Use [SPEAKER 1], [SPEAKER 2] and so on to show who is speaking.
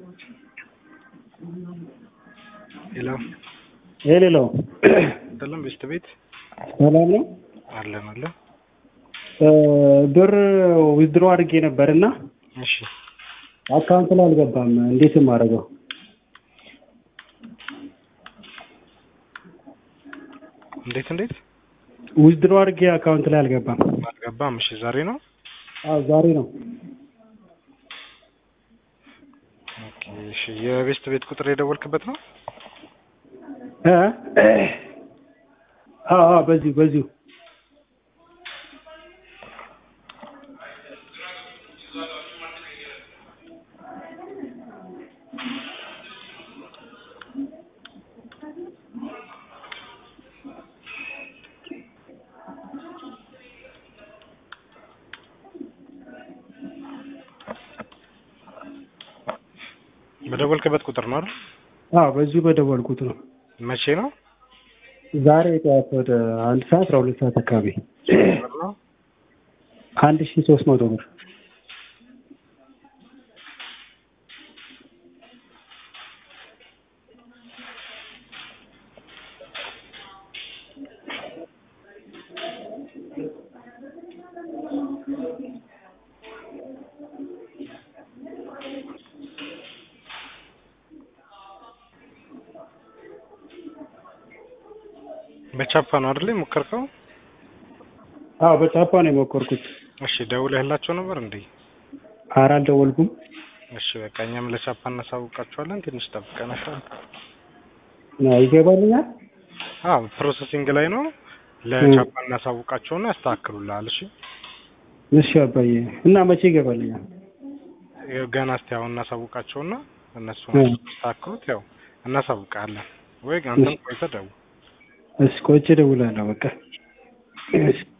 [SPEAKER 1] ሄሎ
[SPEAKER 2] የሌላው
[SPEAKER 1] ሰላም በሽታ ቤት
[SPEAKER 2] ሰላም ነው።
[SPEAKER 1] አለን አለን።
[SPEAKER 2] ብር ዊዝድሮ አድርጌ ነበር እና
[SPEAKER 1] እሺ
[SPEAKER 2] አካውንት ላይ አልገባም። እንዴት የማደርገው?
[SPEAKER 1] እንዴት እንዴት
[SPEAKER 2] ዊዝድሮ አድርጌ አካውንት ላይ አልገባም።
[SPEAKER 1] አልገባም። እሺ ዛሬ ነው።
[SPEAKER 2] አዎ ዛሬ ነው።
[SPEAKER 1] ኦኬ እሺ የቤስት ቤት ቁጥር የደወልክበት ነው?
[SPEAKER 2] እ አዎ አዎ በዚሁ በዚሁ
[SPEAKER 1] በደወልክበት ቁጥር ነው አይደል?
[SPEAKER 2] አዎ በዚሁ በደወልኩት ነው።
[SPEAKER 1] መቼ ነው?
[SPEAKER 2] ዛሬ ጠዋት ወደ አንድ ሰዓት አስራ ሁለት ሰዓት አካባቢ
[SPEAKER 1] ብር ነው?
[SPEAKER 2] አንድ ሺ ሶስት መቶ ብር
[SPEAKER 1] በቻፓ ነው አይደል የሞከርከው?
[SPEAKER 2] አዎ በጫፓ ነው የሞከርኩት።
[SPEAKER 1] እሺ ደውለህላቸው ነበር እንዴ?
[SPEAKER 2] ኧረ አልደወልኩም።
[SPEAKER 1] እሺ በቃ እኛም ለቻፓ እናሳውቃቸዋለን። ትንሽ ጠብቀናል።
[SPEAKER 2] አዎ ይገባልኛል።
[SPEAKER 1] አዎ ፕሮሰሲንግ ላይ ነው። ለቻፓ እናሳውቃቸውና ያስተካክሉልሃል። እሺ
[SPEAKER 2] እሺ አባዬ እና መቼ ይገባልኛል?
[SPEAKER 1] ያው ገና እስቲ አሁን እናሳውቃቸውና እነሱ
[SPEAKER 2] እ።
[SPEAKER 1] ያስተካክሉት። ያው እናሳውቃለን ወይ አንተም ቆይተህ ደውል።
[SPEAKER 2] እሺ ቆይቼ እደውላለሁ በቃ። እሺ